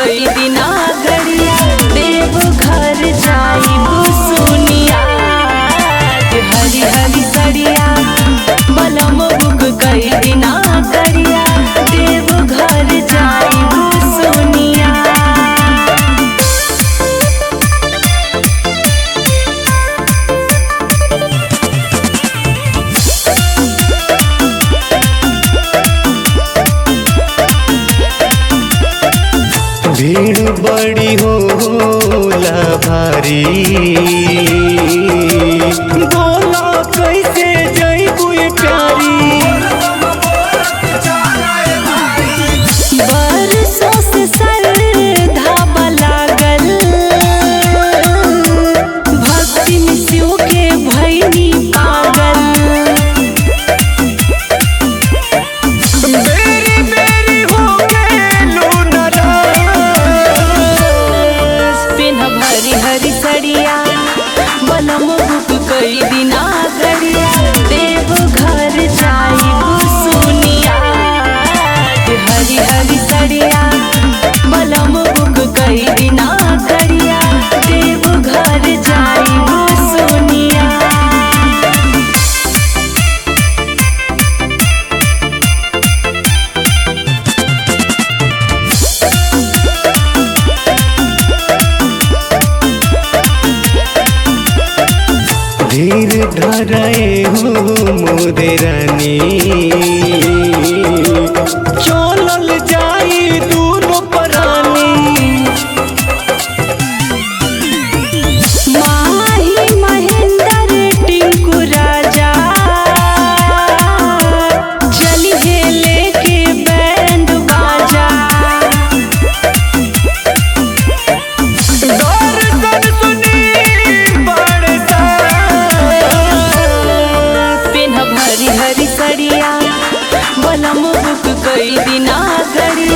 कई दिना गड़िया देव घर जाइब सुनिया हरी हरी सड़िया बलम बुक कई दिना गड़िया देव घर जाइब सुनिया भीड़ बड़ी होला भारी बोला कैसे जइबू प्यारी बरसों से सरधा लागल भक्ति में शिव के भैनी पागल बेरी बेरी हो गेलू नाराज। पिन हरी हरी सड़िया बलम बुक कई दिना गड़िया देव घर जाइब सुनिया हरी हरी सड़िया बलम बुक कई दिना गड़िया देव घर जाइब सुनिया धीर धराए हो मोरे रानी चलल जाई दूनो परानी माही महेंद्र टिंकू राजा चली हे लेके बैंड बाजा दर्शन सुनी बरसा पिन हरी हरी सड़िया बलम बुक कई दिना गड़िया